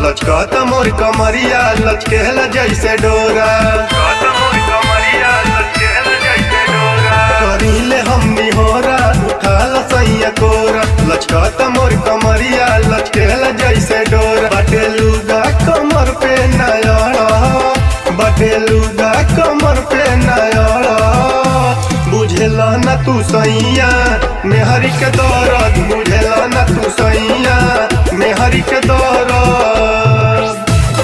लचकत मोर कमरिया लचकेला जैसे डोरा करीले हमनी होरा उठाल सैया कोरा लचकत मोर कमरिया लचकेला जैसे डोरा बाटे लुगा कमर पे नयड़ा बाटे लुगा कमर पे नयड़ा बुझेला न तू सैया मेहरी के दौरत बुझेला न तू सैया मेहरी के दौरत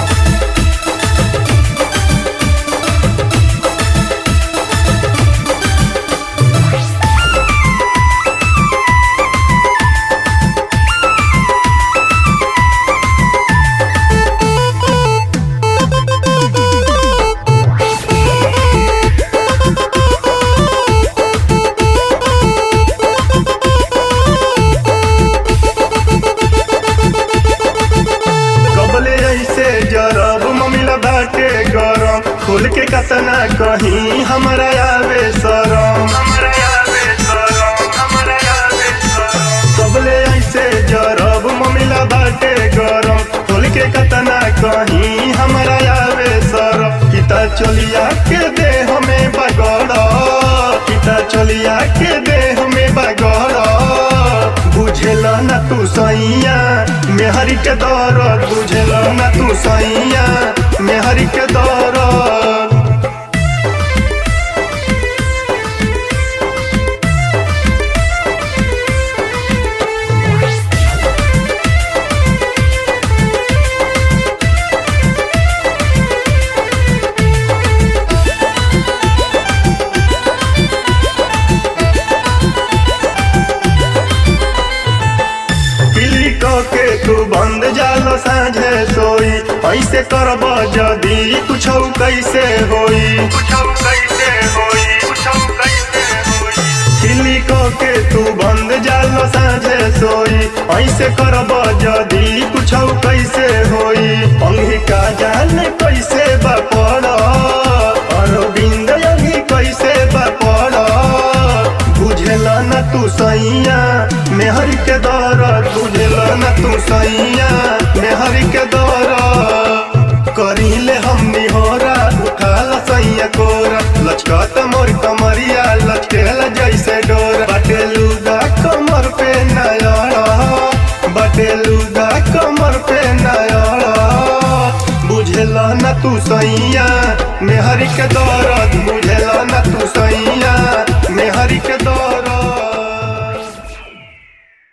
कबले ऐसे जरब ममिला बाटे गरम खोल के कतना कहीं हमरा आवे शरम कबले ऐसे जरब ममिला बाटे गरम खोल के कतना कहीं हमरा आवे शरम किता चलिया के दे हमें बगड़ किता चलिया के दे हमें बगड़ बुझेला न तू सैया मेहरी के दौरत बुझेला न तू सैया मेहरी के दौरत किल्ली के तू बंद जाल साझे सोई ऐसे करब जदी कुछ कैसे होई किल्ली के तू बंद जाल साझे सोई ऐसे करब जदी कुछ कैसे होई अंगी का जान कैसे बपड़ अरविंद अंगी कैसे बपड़ बुझेला न तू सैया मेहर के दौरत बुझेला न तू सैया मेहर के दौरत करीले हमनी होरा उठाला सैया कोरा लचकत मोर कमरिया लचकेला जैसे डोरा बाटे लुगा कमर पे नयड़ा बाटे लुगा कमर पे नयड़ा बुझेला न तू सैया मेहर के दौरा